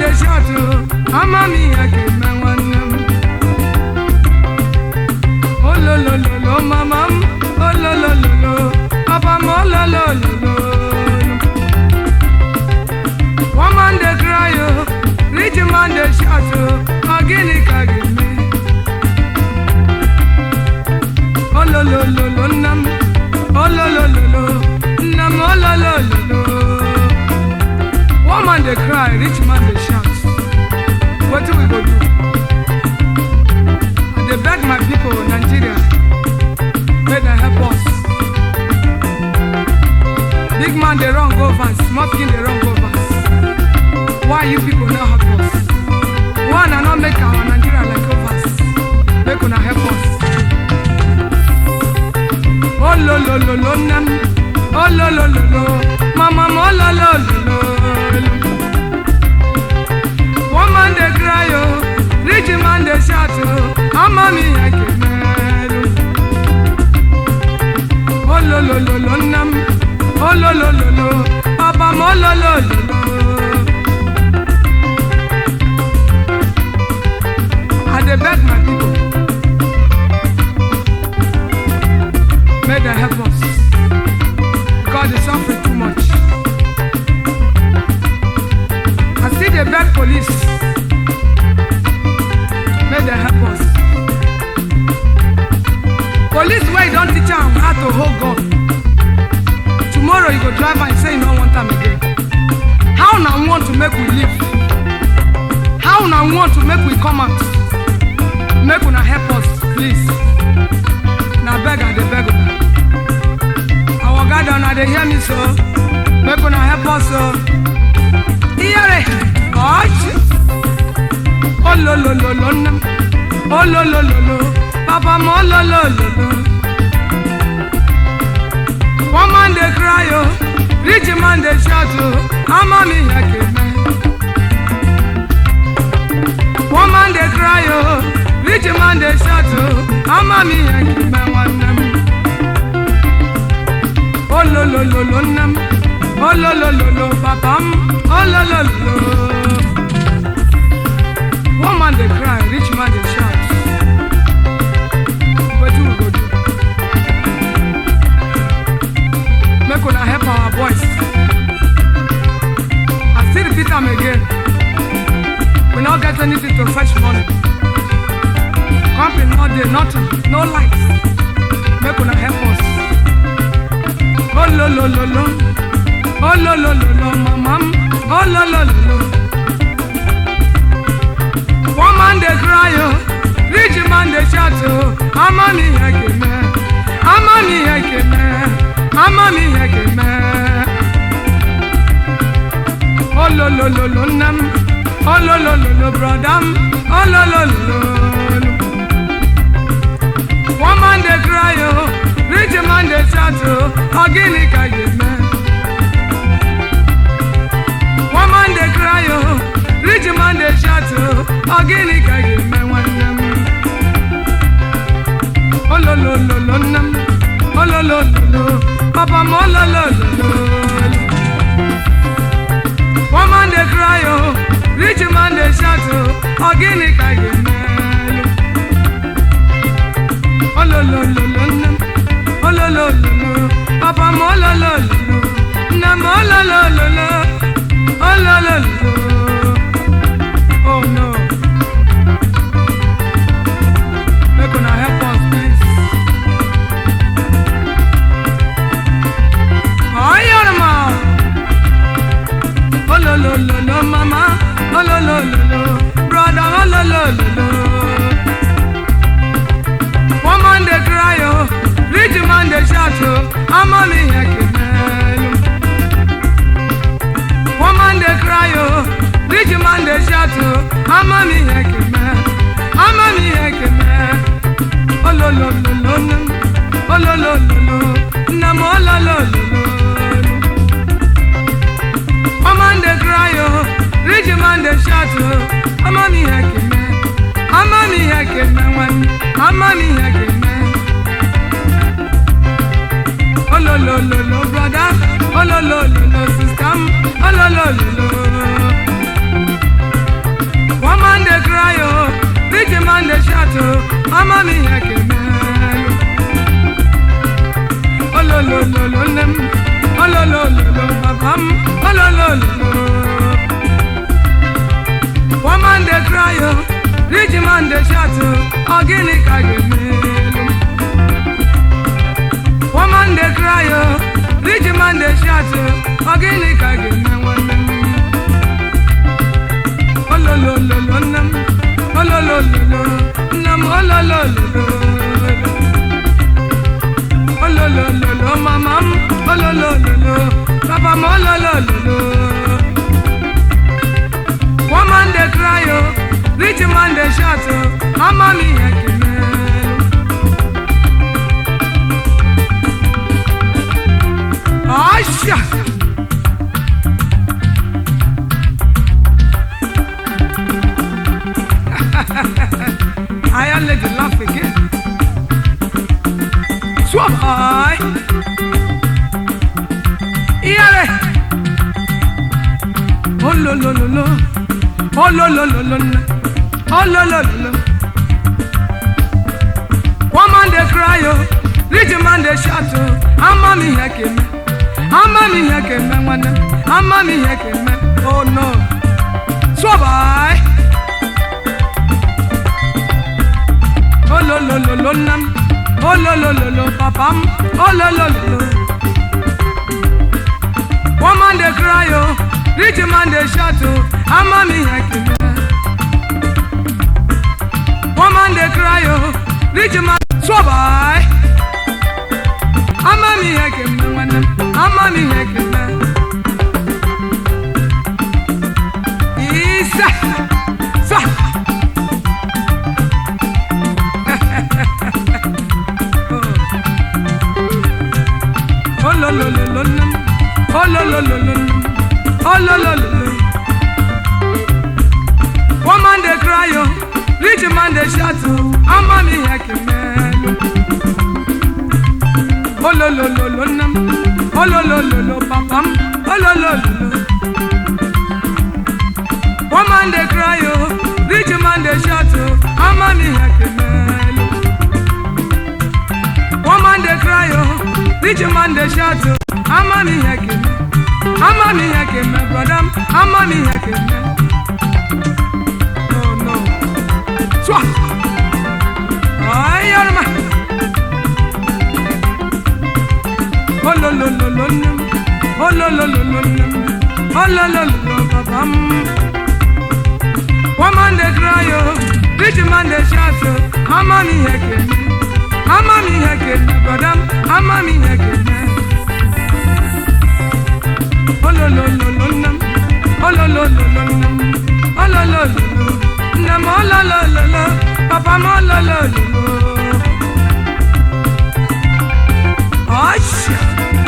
dey shout o ama m ihe ga-eme nwanne m ololololo mama m ololololo papa m ololololo one man dey cry o rich man dey shout o ọ gịnị ka ga-eme ololololo nna m ololololo nna m ololololo one man dey cry rich man dey shout wetin we go do i dey beg my pipo nigeria make dem help us big man dey run go vans small pikin dey run go vans why you pipo no help us why una no make our nigeria like overs make una help us ololololo nne m ololololo mama m ololololo one man dey cry o rich man dey shout o ama m ihe ga-emelu ololololo nne m ololololo papa m ololololo I dey beg my people make dem help us because the suffering too much. I still dey beg police make dem help us. Police wey you don teach am how to hold gun tomorrow you go drive am say you no want am again. How una want to make we live? How una want to make we come out? Make una help us please. Na beg I dey beg una. Our God una dey hear me so. Make una help us so. Iyere ọchị. Ololololo nne m. Ololololo. Papa m ololololo. One man dey cry o. Rich man dey shout o. Ama m ihe ga-eme. One man dey cry o. Rich man dey shout o. Ama m ihe ga-eme nwanne m. Ololololo nne m. Ololololo papa m. Ololololo. One man dey cry, rich man dey shout. Wetin we go do? Make una help our boys. I still repeat am again. We no get anything to fetch money. Company no dey, nothing, no lights. Make una help us. Ololololo. Ololololo, mama m. Ololololo. One man dey cry o, rich man dey shout o, ama m ihe ga-eme, ama m ihe ga-eme, ama m ihe ga-eme. Ololololo nne m, ololololo broda m, ololololo. One man dey cry o, rich man dey shout o, ọ gịnị ka ga-eme? One man dey cry o, rich man dey shout o, ọ gịnị ka ga-eme nwanne m? Ololololo nne m, ololololo, papa m ololololo. One man dey cry o, rich man dey shout o, ọ gịnị ka ga-eme? Ololololo nne m, ololololo, papa m ololololo, nne m ololololo, ololololo. Oh no. Make una help us, please. Ayọ̀rọ̀mọ̀. Ololololo mama, ololololo, brother, ololololo. One man dey cry o, rich man dey shout o, ama m ihe ga-emelu. One man dey cry o, rich man dey shout o, ama m ihe ga-eme, ama m ihe ga-eme. Ololololo nne m, ololololo, nne m ololololo. One man dey cry o, rich man dey shout o, ama m ihe ga-eme, ama m ihe ga-eme nwanne, ama m ihe ga-eme. Ololololo brother, ololololo sister m, ololololo. ama m ihe ga-emelụ ololololo nne m ololololo papa m ololololo woman dey cry o rich man dey shout o ọ gịnị ka ga-emelụ woman dey cry o rich man dey shout o ọ gịnị ka ga-eme nwanne m ololololo nne m ololololo nne m ololololo ololololo mama m ololololo papa m ololololo woman dey cry o rich man dey shout o ama m ihe ga-emelụ Asha! I am let you laugh again. Swap high. Iyare. Oh lo lo lo lo. Oh lo lo lo lo. lo. Oh lo lo lo lo. One man dey cry oh, rich man dey shout oh. Ama mi ihe keme. Ama mi ihe keme nwanne. Ama mi ihe keme. Oh no. Swap high. Oh lo lo lo lo nam. Oh lo lo lo lo papa m. Oh lo lo lo lo. One man dey cry oh, rich man dey shout oh. Ama mi ihe keme. One man dey cry oh, rich man swabbai. Ama mi ihe keme nwanne m. Ama mi ihe keme. Isa. Sa. Oh lo lo lo lo lo. Oh lo lo lo lo lo. Oh lo lo lo lo. One man dey cry oh, rich man dey shout oh, ama mi ihe kemelu. Oh lo lo lo lo nam, oh lo lo lo lo papam, oh lo lo lo lo. One man dey cry oh, rich man dey shout oh, ama mi ihe kemelu. One man dey cry oh, rich man dey shout oh, ama mi ihe keme, ama mi ihe keme, brother, ama mi ihe keme. Oh no. Swa. Ay, arma. Oh lo lo lo lo num. Oh lo lo lo lo num. Oh lo lo lo lo babam. One man dey cry oh, rich man dey shout oh. Ama mi heke me, ama mi heke me, brother, ama mi heke me. Oh lo lo lo lo num. Oh lo lo lo lo num. Oh lo lo lo lo. Num oh lo lo lo lo. Papa mo lo lo lo lo. Asha.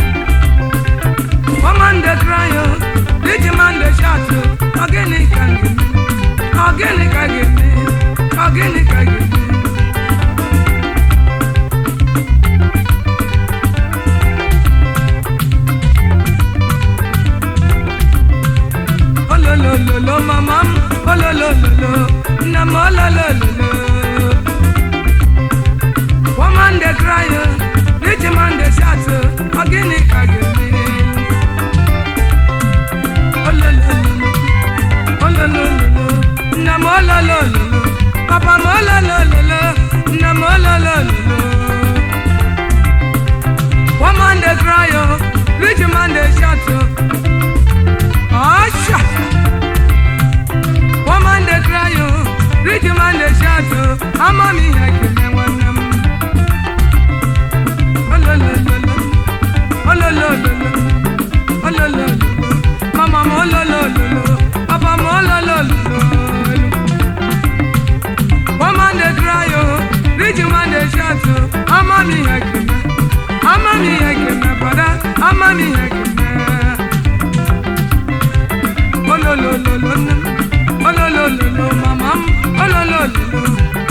Woman dey cry oh, rich man dey shout oh. Organic can give me, organic can give me, organic can give me. Oh lo lo lo lo mama, oh lo lo lo lo, nam oh lo lo lo lo. Woman dey cry oh, rich man dey shout oh, organic can give me. Oh lo lo lo lo, oh lo lo lo lo, nam oh lo lo lo lo, papa mo lo lo lo lo, nam oh lo lo lo lo. Woman dey cry oh, rich man dey shout oh. Asha. Woman dey cry oh, rich man dey shout oh. Ama mi heke me nwanne m. Oh lo lo lo lo, oh lo lo lo lo, oh lo lo lo lo. Mama m oh lo lo lo lo, papa m oh lo lo lo lo. Woman dey cry oh, rich man dey shout oh. Ama mi heke me, ama mi heke me brother, ama mi heke me. ololololo nne m ololololo mama m ololololo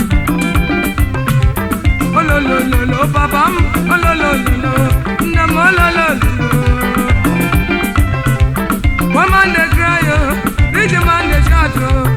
ololololo papa m ololololo nne m ololololo woman dey cry o rich man dey shout o